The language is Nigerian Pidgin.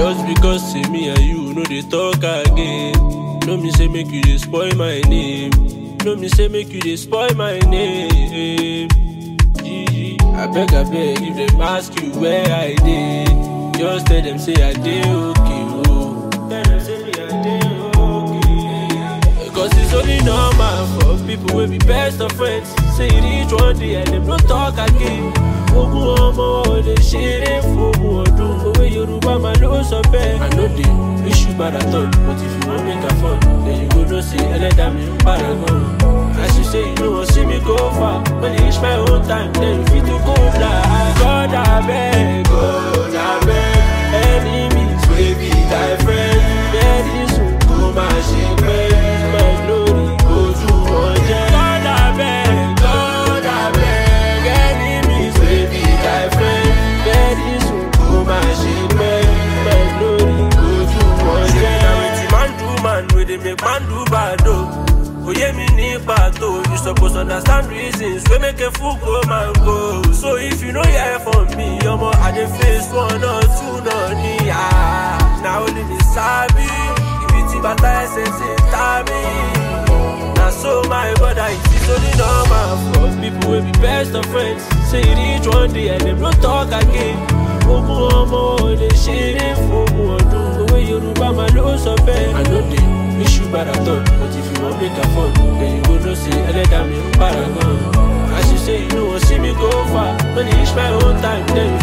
Just because say me and you no dey talk again. No me say make you dey spoil my name. No me say make you dey spoil my name. Gigi, I beg, I beg, if them ask you where I dey, just tell them say I dey okay. Oh. Tell them say me I dey okay. Cause it's only normal for people wey be best of friends. Say you reach one day and them no talk again. Ogun ọmọ ò lè ṣeré fógun ọdún. Òwe Yorùbá máa ló sọ bẹ́ẹ̀. I no dey wish you bad at all, but if you wan make am fun, then you go know say ẹlẹ́dàá mi ń para gan. As you say you no wan see me go far, when e reach my own time, then you fit to go fly. God abeg, God abeg, enemies wey be thy friend. Very soon kó máa ṣe pẹ́, my glory ojú wọn jẹ́. God abeg, God abeg, enemies wey be thy friend. Very soon kó máa ṣe pẹ́, my glory ojú wọn jẹ́. Na wetin man do man wey dey make man do bad o. Oye mi ní pàtó, you suppose understand reasons wey make a fool go man go. So if you no hear from me, ọmọ I dey face one or two náà ní à. Na only me sabi, ibi tí bàtà ẹsẹ̀ ṣe ta mí. Na so my brother, it is only normal for people wey be best of friends. Say you reach one day and dem no talk again. Ogun ọmọ ò lè ṣeré fógun ọdún. Òwe Yorùbá máa ló sọ bẹ́ẹ̀. I no dey wish you bad at all, but if you wan make am fun, then you go know say ẹlẹ́dàá mi ń para gan. As you say you no wan see me go far, when e reach my own time, then